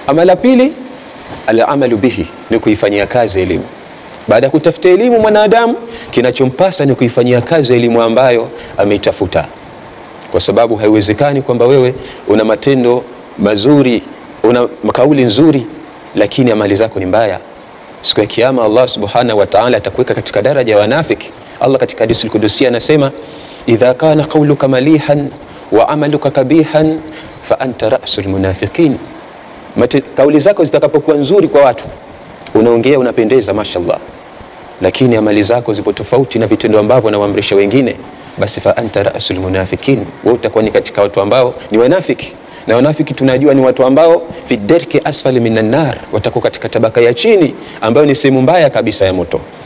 Ama la pili, alamalu bihi, ni kuifanyia kazi elimu. Baada ya kutafuta elimu, mwanadamu kinachompasa ni kuifanyia kazi elimu ambayo ameitafuta, kwa sababu haiwezekani kwamba wewe una matendo mazuri, una kauli nzuri, lakini amali zako ni mbaya. Siku ya Kiyama Allah subhanahu wa ta'ala atakuweka katika daraja ya wanafiki. Allah katika hadithi al-Qudusi anasema idha kana qawluka malihan wa amaluka kabihan fa anta ra'sul munafiqin, kauli zako zitakapokuwa nzuri kwa watu, unaongea unapendeza, mashallah, lakini amali zako zipo tofauti na vitendo ambavyo wanawaamrisha wengine, basi fa anta ra'sul munafiqin, wewe utakuwa ni katika watu ambao ni wanafiki na wanafiki tunajua ni watu ambao fi derki asfali minan nar, watakuwa katika tabaka ya chini ambayo ni sehemu mbaya kabisa ya moto.